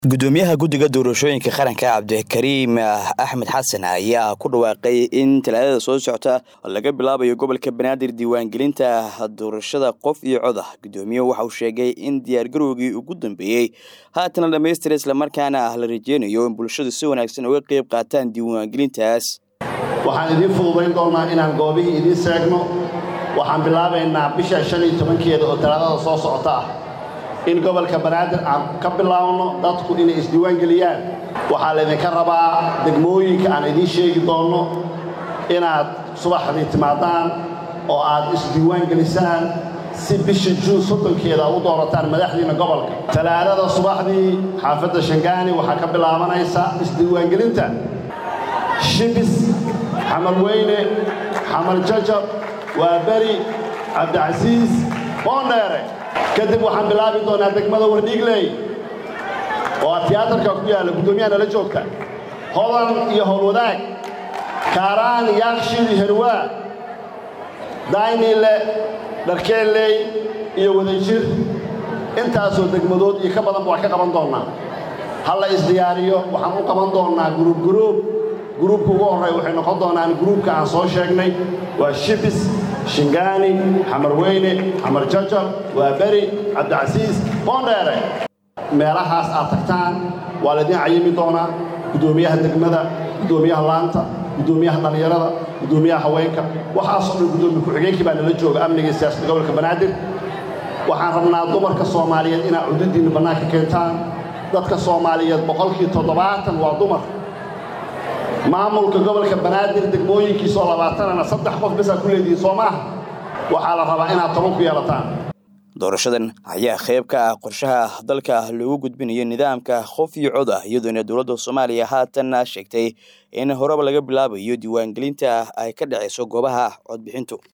gudoomiyaha guddiga doorashooyinka qaranka cabdikariim axmed xasan ayaa ku dhawaaqay in talaadada soo socota laga bilaabayo gobolka banaadir diiwaangelinta doorashada qof iyo cod ah gudoomiyuhu waxa uu sheegay in diyaargarowgii ugu dambeeyey haatan la dhamaystira islamarkaana la rajeynayo in bulshadu si wanaagsan uga qeyb qaataan diiwaangelintaas waxaan idiin fududayn doonnaa inaan goobihii idiin seegno waxaan bilaabaynaa bisha shan iyo tobankeeda oo talaadada soo socota ah in gobolka banaadir aan ka bilaabno dadku inay isdiiwaangeliyaan waxaa laydinka rabaa degmooyinka aan idiin sheegi doonno inaad subaxdii timaadaan oo aad isdiiwaangelisaan si bisha juun soddonkeeda aad u doorataan madaxdiinna gobolka talaadada subaxdii xaafadda shangaani waxaa ka bilaabanaysa isdiiwaangelinta shibis xamal weyne xamal jajab waa beri cabdicasiis boondheere kadib waxaan bilaabi doonaa degmada wardhiigley oo a tiyaatarka ku yaalla guddoomiyaha nala joogta hodan iyo howlwadaag kaaraan yaaqshid herwaa daynile dharkeelley iyo wadajir intaasoo degmadood iyo ka badanba wax ka qaban doonnaa ha la isdiyaariyo waxaan u qaban doonnaa guruub guruub guruubka ugu horreeya waxay noqon doonaan guruubka aan soo sheegnay waa shibis shingaani xamar weyne xamar jajab waa beri cabdicasiis boondheere meelahaas aad tagtaan waa laydin cayimi doonaa guddoomiyaha degmada guddoomiyaha laanta guddoomiyaha dhallinyarada guddoomiyaha haweenka waxaasoo dhan guddoomiye ku-xigeenkii baa nala jooga amniga siyaasadda gobolka banaadir waxaan rabnaa dumarka soomaaliyeed inaad cududdiinna bannaanka keentaan dadka soomaaliyeed boqolkii toddobaatan waa dumar maamulka gobolka banaadir degmooyinkiisoo labaatanana saddex qof basaa ku leedihiin soo maaha waxaa la rabaa inaad toban ku yeelataan doorashadan ayaa qayb ka ah qorshaha dalka loogu gudbinayo nidaamka qof iyo cod ah iyadoona dowladda soomaaliya haatan sheegtay in horeba laga bilaabayo diiwaangelinta ay ka dhacayso goobaha codbixintu